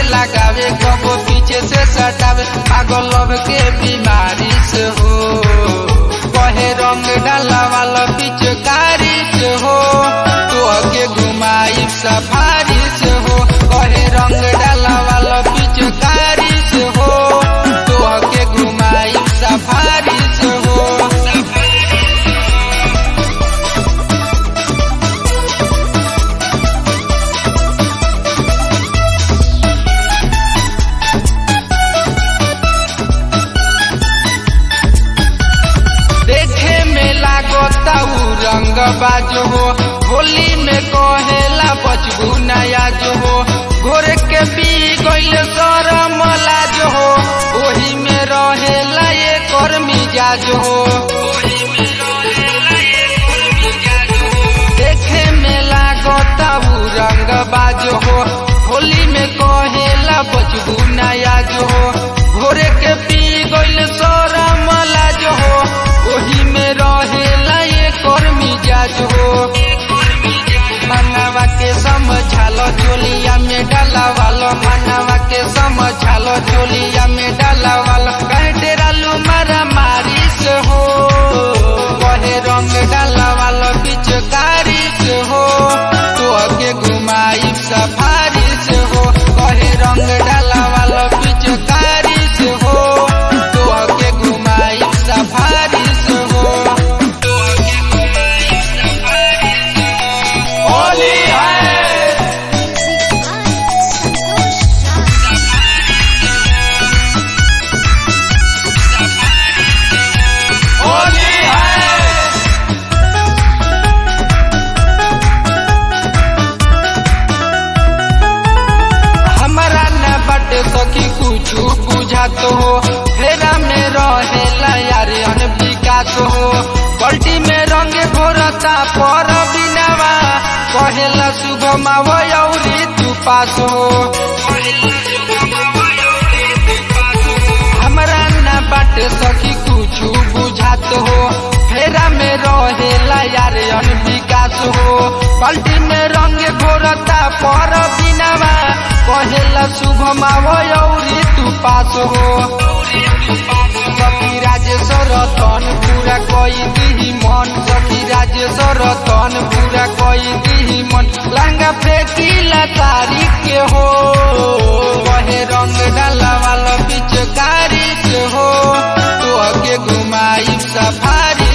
लगावे कबो पीछे से सटावे पागल लव के बीमारी से हो कहे रंग डाला वाला पिचकारी से हो तो के घुमाई सफारी से हो कहे रंग डाला वाला पिचकारी से हो तो के घुमाई सफारी से हो देखे में लागता उ रंग बाजो हो होली में कहेला बचबू नया जो हो घोर के पी गइल शरम लाजो हो ओही में रहेला ये कर मिजाज हो देखे में लागता उ रंग बाजो हो होली में कहेला बचबू नया जो हो घोरे के पी गइल शरम लाजो हो ओही में रहेला ये कर मिजाज हो मनवा के समझालो चोलिया में डाला वालो मनवा के समझालो चोलिया में डाला वालो कहे डेरालू मारा मारी से हो कहे रंग डाला वालो पिचकारी से हो तो आगे घुमाई सफारी से हो कहे रंग डाला वालो पिचकारी से हो तो आगे घुमाई सफारी से हो होली है होली है हमारा न बटे सखी कुछ बुझात हो फेरा में रहेला यार अनविकास हो बल्टी में रंग घोरता पर बिनावा कहेला शुभ मावरी तू पास हो हमरा न बाटे सखी कुछ बुझात हो फेरा में रहेला यार अनविकास हो पलटी में रंग घोरता पर बिनावा कहेला शुभ मावरी तू पास हो सखी राजेश्वर तन पूरा कई दिही मन सखी राजेश्वर तन पूरा कई दिही मन लंगा फेंकीला तारीख के हो कहे रंग डाला वाला पिचकारी से हो तो आगे घुमाई सफारी